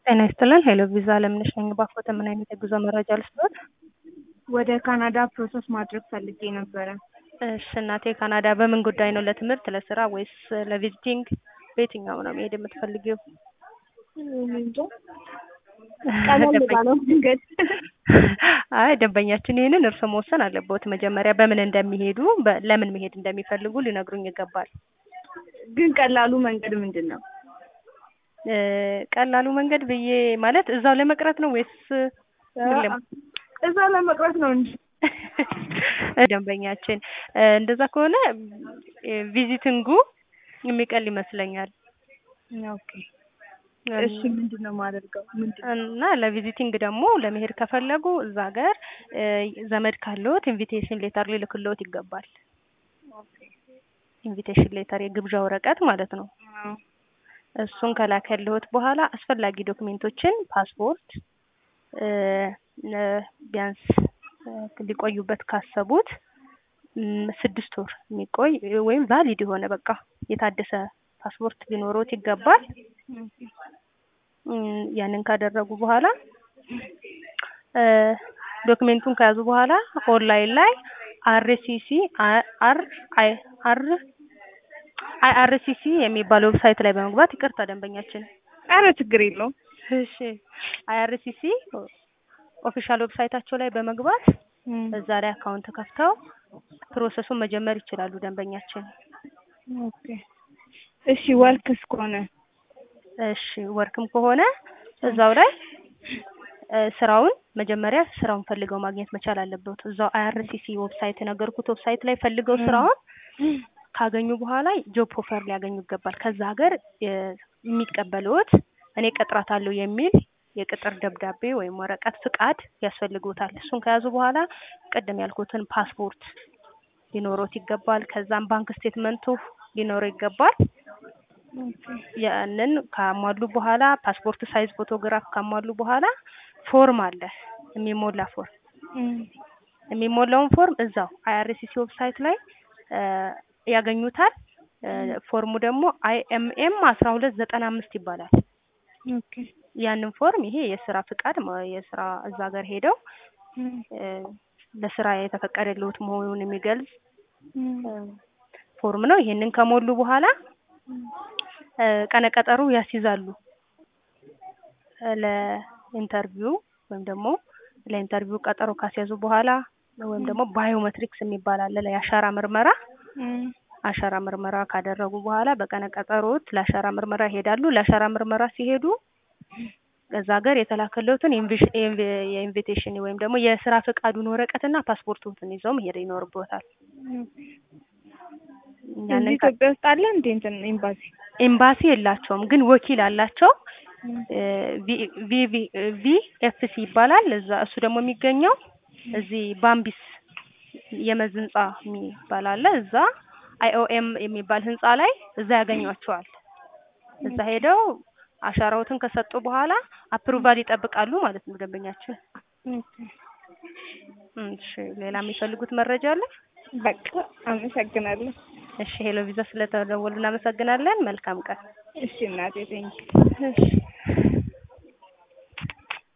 ጤና ይስጥልን ሄሎ ቪዛ አለምነሽ ነኝ። ባኮተ ምን አይነት የጉዞ መረጃ ልስጥዎት? ወደ ካናዳ ፕሮሰስ ማድረግ ፈልጌ ነበረ። እሺ እናቴ ካናዳ በምን ጉዳይ ነው? ለትምህርት፣ ለስራ ወይስ ለቪዚቲንግ? በየትኛው ነው መሄድ የምትፈልጊው? እንጃ ቀለል ባለው መንገድ አይ ደንበኛችን ይህንን እርስዎ መወሰን አለብዎት። መጀመሪያ በምን እንደሚሄዱ በ- ለምን መሄድ እንደሚፈልጉ ሊነግሩኝ ይገባል። ግን ቀላሉ መንገድ ምንድን ነው? እ ቀላሉ መንገድ ብዬ ማለት እዛው ለመቅረት ነው ወይስ ሁሌም? እዛ ለመቅረት ነው እንጂ ደንበኛችን እ እንደዛ ከሆነ እ ቪዚቲንጉ የሚቀል ይመስለኛል። ኦኬ እሺ ምንድን ነው የማደርገው? ምንድን ነው? እና ለቪዚቲንግ ደግሞ ለመሄድ ከፈለጉ እዛ ሀገር እ ዘመድ ካለዎት ኢንቪቴሽን ሌተር ሊልክልዎት ይገባል። ኢንቪቴሽን ሌተር የግብዣ ወረቀት ማለት ነው። አዎ። እሱን ከላከልዎት በኋላ አስፈላጊ ዶክሜንቶችን ፓስፖርት እ እ ቢያንስ እ ሊቆዩበት ካሰቡት እም ስድስት ወር የሚቆይ ወይም ቫሊድ የሆነ በቃ የታደሰ ፓስፖርት ሊኖሮት ይገባል። እም ያንን ካደረጉ በኋላ እ ዶክሜንቱን ከያዙ በኋላ ኦንላይን ላይ አርሲሲ አር አይ አር አይ አርሲሲ የሚባል ዌብሳይት ላይ በመግባት ይቅርታ ደንበኛችን ኧረ ችግር የለውም። እሺ አይአርሲሲ ኦፊሻል ዌብሳይታቸው ላይ በመግባት እዛ ላይ አካውንት ከፍተው ፕሮሰሱን መጀመር ይችላሉ ደንበኛችን። ኦኬ እሺ ወርክስ ከሆነ እሺ ወርክም ከሆነ እዛው ላይ እ ስራውን መጀመሪያ ስራውን ፈልገው ማግኘት መቻል አለበት። እዛው አይአርሲሲ ዌብሳይት የነገርኩት ዌብሳይት ላይ ፈልገው ስራውን ካገኙ በኋላ ጆብ ኦፈር ሊያገኙ ይገባል። ከዛ ሀገር እ የሚቀበልዎት እኔ ቀጥራታለሁ የሚል የቅጥር ደብዳቤ ወይም ወረቀት ፍቃድ ያስፈልግዎታል። እሱን ከያዙ በኋላ ቅድም ያልኩትን ፓስፖርት ሊኖሮት ይገባል። ከዛም ባንክ ስቴትመንቱ ሊኖረው ይገባል። ያንን ካሟሉ በኋላ ፓስፖርት ሳይዝ ፎቶግራፍ ካሟሉ በኋላ ፎርም አለ የሚሞላ ፎርም የሚሞላውን ፎርም እዛው አይአርሲሲ ዌብሳይት ላይ እ ያገኙታል። እ ፎርሙ ደግሞ አይኤምኤም አስራ ሁለት ዘጠና አምስት ይባላል። ኦኬ ያንን ፎርም ይሄ የስራ ፍቃድ ማ- የስራ እዛ ሀገር ሄደው እ ለስራ የተፈቀደልዎት መሆኑን የሚገልጽ እ ፎርም ነው። ይሄንን ከሞሉ በኋላ እ ቀነ ቀጠሮ ያስይዛሉ እ ለኢንተርቪው ወይም ደግሞ ለኢንተርቪው ቀጠሮ ካስያዙ በኋላ ወይም ደግሞ ባዮሜትሪክስ የሚባል አለ ለአሻራ ምርመራ አሻራ ምርመራ ካደረጉ በኋላ በቀነ ቀጠሮት ለአሻራ ምርመራ ይሄዳሉ። ለአሻራ ምርመራ ሲሄዱ እዛ ሀገር የተላከለትን ኢንቪሽ- ኢንቪ- የኢንቪቴሽን ወይም ደግሞ የስራ ፈቃዱን ወረቀትና ፓስፖርቶትን ይዘው መሄድ ይኖርብዎታል። ያንን እዚህ ካ- ኢትዮጵያ ውስጥ አለ እንዴ እንትን ኤምባሲ? ኤምባሲ የላቸውም፣ ግን ወኪል አላቸው። ቪ ቪ ኤፍ ሲ ይባላል። እዛ እሱ ደግሞ የሚገኘው እዚህ ባምቢስ የመዝ ህንጻ የሚባል አለ። እዛ አይኦኤም የሚባል ህንጻ ላይ እዛ ያገኟቸዋል። እዛ ሄደው አሻራዎትን ከሰጡ በኋላ አፕሩቫል ይጠብቃሉ ማለት ነው ደንበኛችን። እሺ ሌላ የሚፈልጉት መረጃ አለ? በቃ አመሰግናለሁ። እሺ ሄሎ ቪዛ ስለተደወሉ እናመሰግናለን። መልካም ቀን። እሺ እናቴ ቴንክ እሺ